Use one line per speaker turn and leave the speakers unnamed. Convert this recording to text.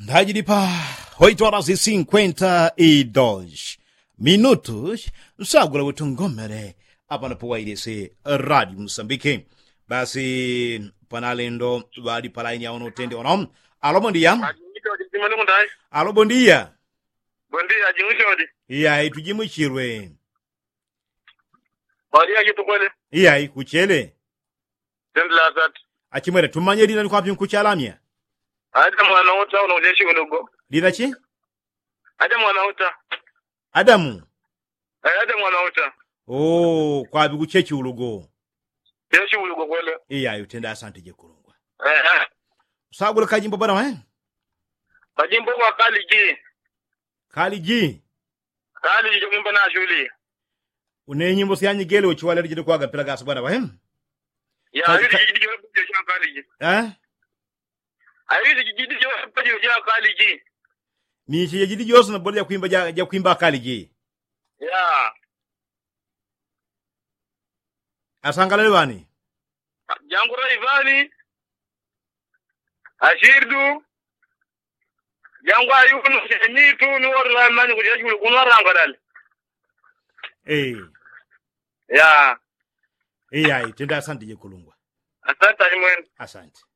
Ndagiri pa 8 horas e 52 minutos sagula wetungomere apa napowairese radio moçambique basi panalendo vali palaini yaono utende ono alo bom dia
Ajingishodi simani kundai.
alo bom dia
Bondi ajingishodi.
iyayi tujimuchirwe
Bari aji tukwele.
iyayi kuchele
Tendi la zat.
achimwere tumanye lina likwapi nkuchalamya
Aja mwana uta una ujeshi unugo.
lina chi
Aja mwana uta.
adamu
Eh, aja mwana uta.
o kwapi kuchechi ulugo
Jeshi unugo kwele.
iyayi utenda asante jekulungwa
Eh, eh.
sagula kajimbo bana we
Majimbo kwa kali ji.
kali ji
Kali ji jomimba na shuli.
une nyimbo siyanyigele uchiwalero jide kwaga pela gasa bwana wahem
Ya,
Kali-
hizi jijidi jomimba josha kali ji.
eh
Hizi jijidi jomimba josha kali ji.
ni chiye jidi jose na bole ya kuimba ja, ja kuimba kali ji
Ya.
asangalale bani
Jangura Ivani. Ashirdu. Jangwa yunu shenyitu ni wadu la mani kujeshi unugo kunwaranga dali.
eh
Ya.
iyayi tenda asante jekulungwa
Asante mwenu.
asante